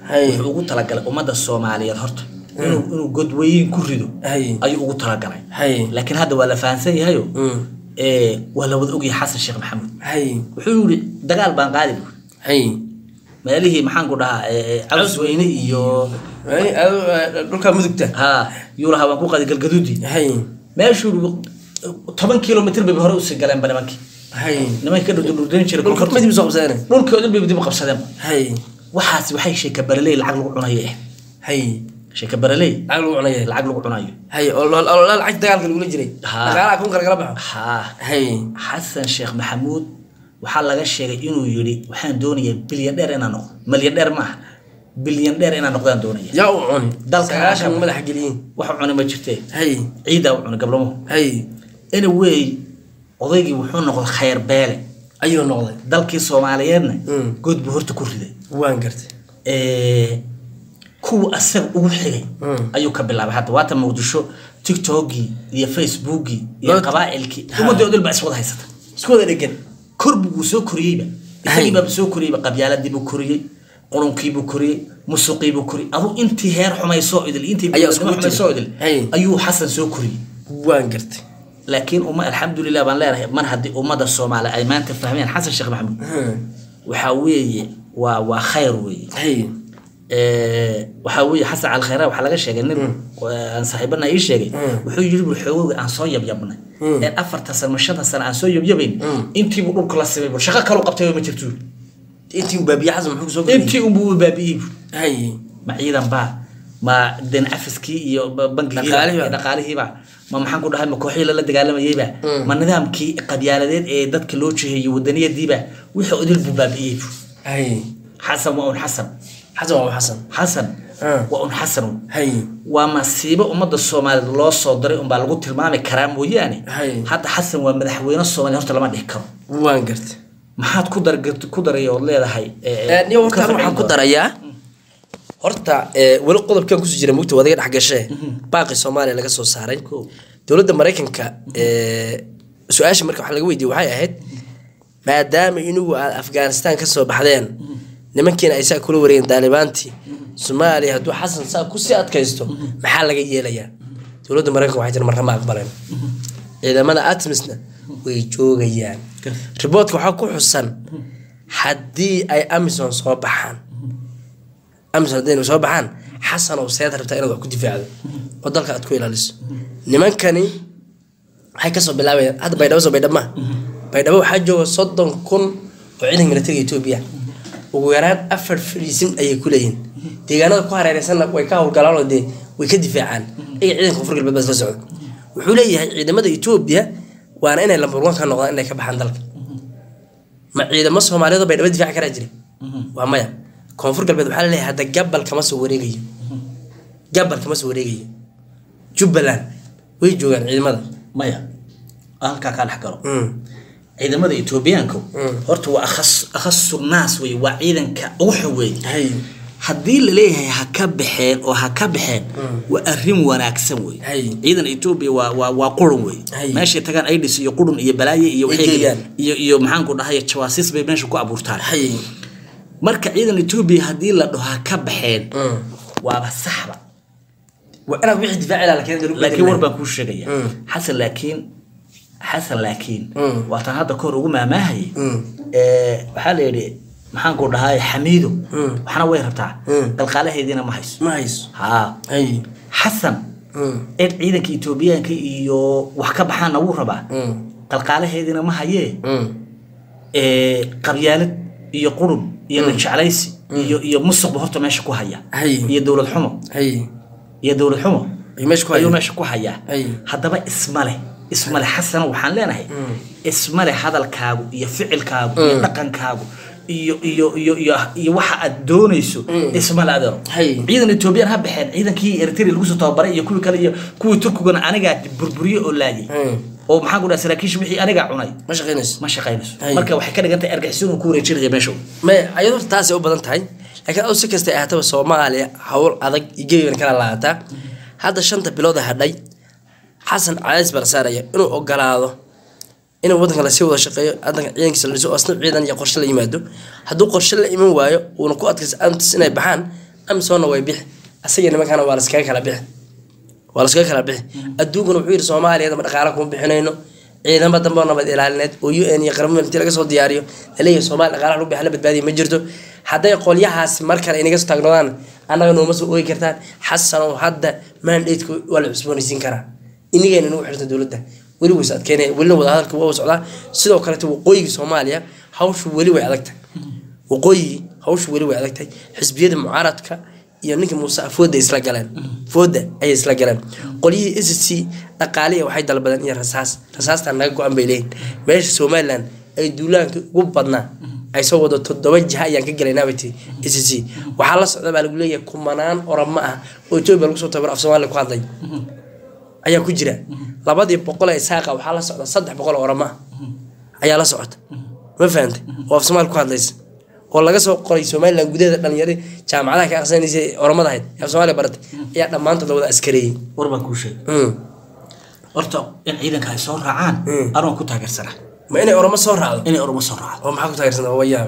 Hay. wuxuu ugu talagalay ummadda soomaaliyeed horta inuu inuu godweyn ku rido hay ayuu ugu talagalay hay laakiin hadda waa la fahansan yahayo Mm. ee, waa la wada ogyahay xasan sheekh maxamuud hay wuxuu yidhi dagaal baan qaadi bu hay meelihii maxaan ku dhahaa ee, caws weyne iyo Hay, adu- eh, dhulka mudugta ha yuu lahaa waan ku qaadi galgaduudii hay meeshuu yidhi toban kilomitr bay hore usii galeenba nimankii hay nimankii ka dhurdurdayn jiray dhulka koonfurta madib soo qabsadeen dhulkii oo dhan bay dib u qabsadeenba hay waxaas waxay sheeka baraley lacag lagu cunayo eh hay sheeka baraley lacag lagu cunaya lacag lagu cunayo hay oo loo- oo loo- lacag dagaalka lagula jiray Ha. dhaqaalaha kun kale kala baxo haa hay xasan sheekh maxamuud waxaa laga sheegay inuu yidhi waxaan doonayaa bilyan dheer inaan noqdo malyan dheer maaha bilyan dheer inaan noqdaan doonaya yaa u cuni Dalka sagaashan Afrika. madaxa geliyin wax cuni ma jirtee hay ciidaa u cuni gablamo hay anyway odaygii wuxuu noqday khayr beele ayuu noqday dalkii soomaaliyeedna Mm. good buu horta ku riday waan gartay ee, kuwa asaga ugu xigay Mm. ayuu ka bilaabay hadda waata muqdisho tiktokii iyo facebookii iyo Loo- qabaa'ilkii Ha. ummadii oo dhan baa iswada haysata isku wada dhegan korbi buu soo koriyeyba isagiibaaba soo koriyeyba qabyaaladii buu koriyey qurunkii buu koriyey musuqii buu koriyey aduu intii heer xumay soo idil intii Ayaa gobonimo iskugu xumay tiri. soo idil Hay. ayuu xasan soo koriyey waan gartay laakiin uma alxamdulilah baan leenahay mar haddii ummadda soomaali ay maanta fahmeen xasan sheekh maxamuud Hmm. waxaa weeye waa waa khayr weeye hay Ee, waxaa weeye xasan calkhayra waxaa laga sheegay nin aan saaxiibana ii sheegay Mm. wuxuu yiri bul xoogowga aan soo yabyabnay Mm. ee afarta sano shanta sano aan soo yabyabayn intiibu dhulka la simay bul shaqo kaloo qabtay ma jirto intii uu baabiye xasan muxuu kusoo geliyey intii unbuu baabi'iyey bul hay ma ciidan baa ma den cafiskii iyo ba- bankigiiba Dhaqaalihiiba. iyo dhaqaalihiiba ma maxaan ku dhahay ma kooxihii lala dagaalamayeyba Mm. ma nidaamkii qabyaaladeed ee dadka loo jeheeyey wadaniyadiiba wixii odil buu baabi'iyey bul hay xasan waa un xasan xasan waa xasan xasan Ah. waa un xasan un hay waa masiibo ummadda soomaaliyeed loo soo diray unbaa lagu tilmaami karaa mooyaane Hay. hadda xasan waa madaxweyne soomaaliya horta lama dhihi karo waan gartay maxaad ku dar ku daray ood leedahay ee, niyo horta ka waxaan ku farcin darayaa horta ee, weli qodobkan kusoo jira mugta wadaga dhex gashee baaqi soomaaliya laga soo saaray Cool. dowladda maraykanka ee, su-aasha marka wax laga weydiiyey waxay ahayd maadaama inugu aad afghanistan ka soo baxdeen nimankiina ay saa kula wareegeen daalibaantii soomaaliya hadduu xasan saa kusii adkaysto maxaa laga yeelayaa dowladda maraykanka waxay tiri marnama aqbaleen ciidamada atmisna way joogayaan riboodka waxaa ku xusan haddii ay amison soo baxaan amison haddii soo baxaan xasan oo seed rabtaa inaad wax ku difaacdo oo dalka aad ku ilaaliso nimankani waxay kasoo bilaabayaan hadda baydhabo soo baydhabo ma baydhabo waxaa jooga soddon kun oo ciidanka militariga etoobiya ugu yaraan afar fariisin ayay ku leeyihin deegaanada ku hareereysanna way ka howlgalaan oo dee way ka difaacaan iyaga ciidanka koonfur galbeed baa isla socda wuxuu leeyahay ciidamada etoobiya waana inay lambar one ka noqdaan inay ka baxaan dalka ma ciidamo soomaaliyeed oo baydhabo difaaci karaa jira waa maya koonfur galbeed waxaa laleeyahay hadda gabal kama soo wareegayo gabal kama soo wareegayo jubbaland way joogaan ciidamada maya halkaa kaa dhex galo Mm. ciidamada etoobiyaanku Mm. horta waa akhas akhasu naas wey waa ciidanka ugu xun wey hay haddii laleeyahay ha ka baxeen oo ha ka baxeen waa arrin wanaagsan wey Hay. ciidan etoobiya waa waa waa qurun wey Hay. meeshay tagaan aidis iyo qurun iyo balaaye iyo Ay waxay geeyaan. iyo iyo maxaanku dhahay jawaasiis bay meesha ku abuurtaan hay marka ciidan etoobiya haddii la dhaho ha ka baxeen Mm. waaba saxba waa inaad wixii difaaci lahaa laakiin dowladda laakiin war bedel baan kuu sheegaya Mm. xasan laakiin xasan laakiin Mm. waataan hadda kahor ugu maamaahayay Mm. ee, waxaa la yidhi maxaanku dhahay xamiido Mm. waxna way rabtaa Mm. qalqaalaheediina ma hayso ma hayso haa hay xasan Mm. eed ciidanka etoobiyaanka iyo wax ka baxaana wuu rabaa Mm. qalqaalaheediina ma hayee Mm. ee, qabyaalad iyo qurun iyo najeclaysi iyo iyo musuqba horta meesha ku haya Hay. iyo dowlad xumo hay iyo dowlad xumo ay meesha ku ayuu hayaan meesha ku hayaa Hay. haddaba ismale ismale xasano waxaan leenahay ismale hadalkaagu iyo ficilkaagu iyo dhaqankaagu iyo iyo iyo iyo iyo waxa aad doonayso ismale adeero Hay. ciidan etoobiyaan ha baxeen ciidankii eritrea lagu soo tababaray iyo kuwii kale iyo kuwii turkigana anigaa burburiye oo laayay Mm. oo maxaan ku dhaha saraakiisha wixii anigaa cunay ma shaqaynayso ma shaqaynayso Hay. marka waxay ka dhigan tahay argixisada uu ku wareejinaya meesha may ayadoo horta taasay u badan tahay laakiin adu si kasta ay ahaataba soomaaliya hawl adag iyo gebigan kala laataa hadda shanta bilood ee hadhay xasan cadays baa la saaraya inuu ogolaado inuu wadanka lasii wada shaqeeyo wadanka ciidankiisa la dhiso oo asna ciidan iyo qorshe la yimaado hadduu qorshe la iman waayo uuna ku adkaysa antis inay baxaan amisonna way bixi asaga nimankana waa laskaga kala bixi waa laskaga kala bixi adduunkuna wuxuu yidhi soomaaliya ma dhaqaala kuma bixinayno ciidamo dambe oo nabad ilaalineed oo u n iyo qaramada intii laga soo diyaariyo laleeyahay soomaaliya dhaqaalaha lagu bixa la badbaadiya ma jirto hadday qolyahaas mar kale inaga soo taagnoodaan annaga nooma soo oogi kartaan xasanow hadda mandateku waa la cusboonaysiin karaa inigayna nagu xirta dowladda weli ways adkeynaya welina wadahadalka waa socdaa sidoo kaleeto waqooyiga soomaaliya hawshu weli way adagtahay waqooyigii hawshu weli way adagtahay xisbiyada mucaaradka iyo ninkii muuse fooda isla galeen fooda ayay isla galeen qolyihii s c dhaqaaliya waxay dalbadeen iyo rasaas rasaastan naga go-an bay leeyihin meesha somalilan ay duulaanka ugu badnaa ay soo wado toddoba jiha ayaan ka gelaynaa ti s c waxaa la socda baa lagu leeyahay kumanaan oramo ah oo etoobiya lagu soo tabaro af soomaaliya ku hadlay ayaa ku jira labadii boqol ee saaqa waxaa la socda saddex boqol oo oramo ah ayaa la socota ma fahantay oo af soomaaliya ku hadlaysa oo laga soo qoray somalilan gudaheeda dhalinyari jaamacadaha ka aqsanaysa oramada ahayd af soomaaliya baratay ayaa dhammaantood la wada askareeyey war baan kuu sheegay Mm. horta in ciidanka ay soo raacaan Mm. anoo ku taageersana ma inay oramo soo raacdo inay oromo soo raacdo oo maxaa ku taageersan waa yaab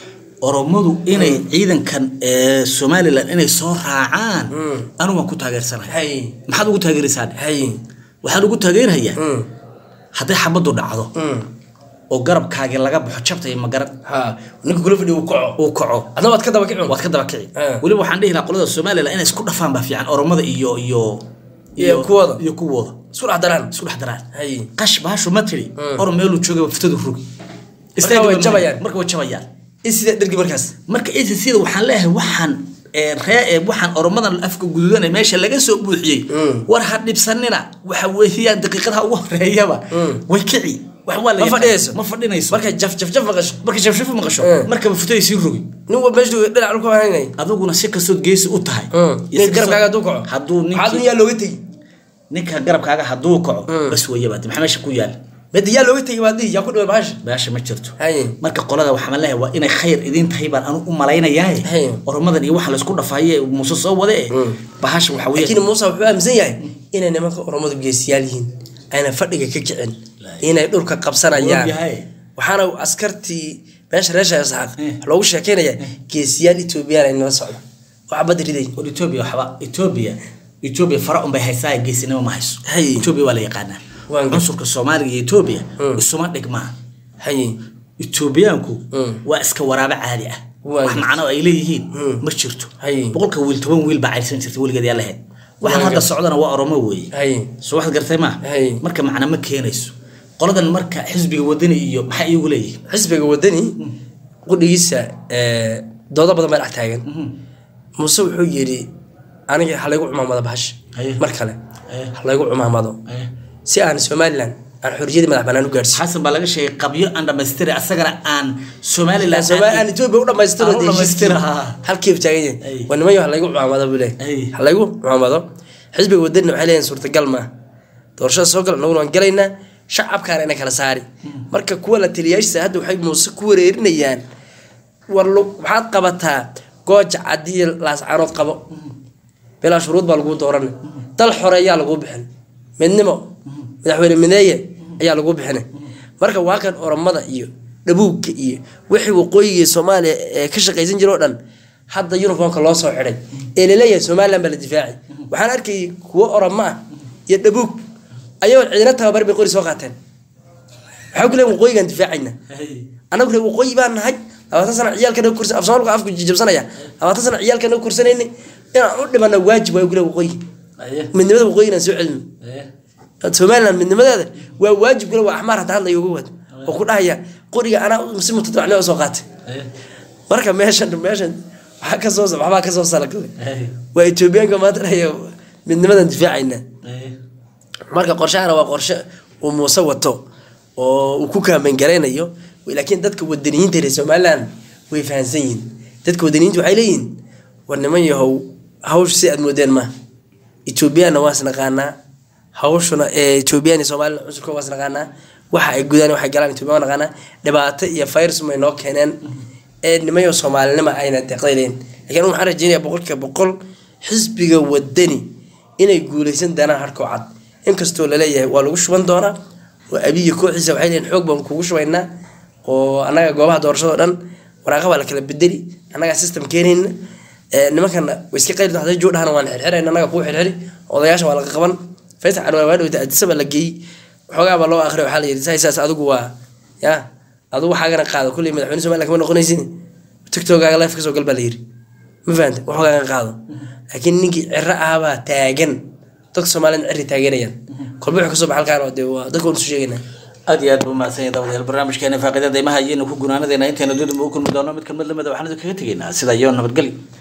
oromadu inay ciidankan ee somalilan inay soo raacaan Mm. anigu waan ku taageersanahay hay maxaad ugu taageeraysaan hay waxaan ugu taageerayaa Mm. hadday xabaddu dhacdo Mm. oo garabkaagii laga baxo jabtay magaran ha ninka kula fadhiya uu kaco uu kaco adna waad ka daba kicun waad ka daba kici Ah. weliba waxaan dhihi lahaa qolada somalilan inay isku dhafaan baa fiican oromada iyo iyo Iyo kuwooda. iyo kuwooda isku dhex daraan isku dhex daraan hay qash baashu ma tiri Mm. orom meeluu joogay fiftadu rogi Marka way jabayaan. marka way jabayaan in sida dhergi markaas marka sida waxaan leeyahay waxaan ee, ree ee, waxaan oromadan afka guduudan ee meesha laga soo buuxiyey Mm. war ha dhibsanina waxa weeyaan daqiiqadaha ugu horeeyaba Mm. way kici wax waa la Ma yaqaan. fadhiyayso? ma fadhinayso markay jaf jaf jaf maqasho marka shafshaf maqasho Mm. markaba futay sii rogi nin walba meesha dhinac dhulka haynay aduguna si kastood geesi u tahay iyo si nin garabkaaga kastoo- hadduu kaco hadduu maxaa ninkii yaa looga tegi ninka garabkaaga hadduu kaco Mm. bas weeyaba maxaa meesha ku yaal medi yaa looga tegi baad dhihi yaa ku dhaway bahasha baasha ma jirto hay marka qolada waxaan leeyahay waa inay khayr idin tahay baan anu u malaynayaa Hey. oromadan iyo waxa laysku dhafaye muuse soo wade Mm. bahasha waxa laakiin weeye muuse wuxuu aaminsan yahay inay nimanka oromadu geesiyaal yihiin ayna fadhiga ka kicin inay dhulka qabsanayaan Ogyahay. waxaana askartii meesha reesha isxaaq Eh. loogu sheekeynaya geesiyaal etoobiyaan ay nala socda oo cabadda riday war etoobiya waxba etoobiya etoobiya fara unbay haysaa geesinimo ma hayso Hey. etoobiya waa la yaqaanaa Waan gar- cunsurka soomaaliga iyo etoobiya Mm. isuma dhigmaa hay etoobiyaanku Mm. waa iska waraabo caadi ah Waan wax gar- macno ay leeyihiin Mm. ma jirto Hay. boqolka wiil toban wiil baa cayrsan jirtay weligeed yaa lahayd waxaan Waan hadda gar- socdana waa oromo weeye hay soo waxaad gartay ma Hay. marka macna ma keenayso qoladan marka xisbiga wadani iyo maxay iyagu leeyihiin xisbiga wadani qudhigiisa eh, doodo badan baa dhex taagan muuse wuxuu yidhi aniga ha laygu cumaamado bahasha Haye. mar kale Haye. ha laygu cumaamado si aan somalilan aan xorriyadii madax banaan u gaarsiin xasan baa laga sheegay qabyo aan dhamaystiri asagana aan somalilan Soomaali aan Ethiopia u dhamaystiro Aan u dhamaystiro, heshiiskii. haa. halkii uu taagan Ay. yahay waa nimayo ha laygu cumaamado buu leeyahay Ay. ha laygu cumaamado xisbiga wadanina waxay leeyihin suurtagal maaha doorashada soo gal annaguna waan galaynaa shacabkaana ina kala saari marka kuwa la taliyaashiisa hadda waxay muuse ku wareerinayaan war lu- waxaad qabataa gooja cadiya laascaanood qabo bilaa shuruud baa lagu dooranay dal xoreeyaa lagu bixin midnimo madaxweyne mideeye ayaa lagu bixinay marka waa kan oromada iyo dhabuugka iyo wixii waqooyiga soomaaliya ee ka shaqaysan jira oo dhan hadda uniformka loo soo xidhay ee laleeyahay somalilan baa la difaacay waxaan arkayay kuwo oromo ah iyo dhabuug ayagoo ciidana tababar bay qori soo qaateen waxaa ku leeyihin waqooyigaan difaacayna annagu reer waqooyi baan nahay labaatan sana ciyaalka naga kursan af soomaalka afku jijabsanaya labaatan sana ciyaalka naga kursanayna inaan u dhimana waajib waa gule waqooyi midnimada waqooyi inaan soo celino somaliland midnimadeeda waa waajib gule waa axmaar hadda hadlaya uga waad oo ku dhahaya qoriga anaa si mutadawacnimo soo qaatay marka meeshan meeshan waxaa kasoo waxbaa kasoo salagday waa etoobiyaanka maanta dhahaya midnimadan difaacayna marka qorshahana waa qorshe uu muuse wato oo uu ku kaamen garaynayo laakiin dadka wadaniyiinta reer somaliland way fahansan yihiin dadka wadaniyiinta waxay leeyihiin war niman yahow hawsha si aad moodeen ma etoobiyaanna waa isnaqaanaa hawshuna ee etoobiyaan iyo somaliland cunsurka waa isnaqaanaa waxa ay gudaan waxay galaan etoobiya waa naqaanaa dhibaato iyo virus may noo keeneen ee nimayo soomaalinima ayna deeqday leeyihin laakiin waxaan rajeynaya boqolkiiba boqol xisbiga wadani inay guuleysan doonaan harkoo cad inkastoo laleeyahay waa lagu shuban doonaa oo abiya kooxiisa waxay leeyihin xoog baan kugu shubaynaa oo annaga goobaha doorashado dhan waraaqa baa la kala bedeli annagaa system keenayna nimankana way iska qayli haday joo dhahana waan xirxiran annaga kuu xirxiri odayaasha waa laga qaban faysal cadwaan waa dhawta adisaba la geeyey waxoogaa baa loo akhriya waxaa la yidhi saas adigu waa ya adigu waxaagana qaado kulley madaxweyne somaliya kama noqonaysin tiktokaaga life kasoo gal baa la yidhi ma fahanta waxoogaa qaado laakiin ninkii ciro ahbaa taagan dadka soomaaliyad ciri taageerayaan kolba wuxuu kasoo baxa halkaan oo dee waa dadka waan isu sheegaynaa aad iyo aad buu mahadsan yahay daawadayaal barnaamijkeena faaqida deymaha ayaynu ku gunaanadeena intaynu dib u kulmi doono mid kalmad lamida waxaan idin kaga tegaynaa sida iyo nabadgelyo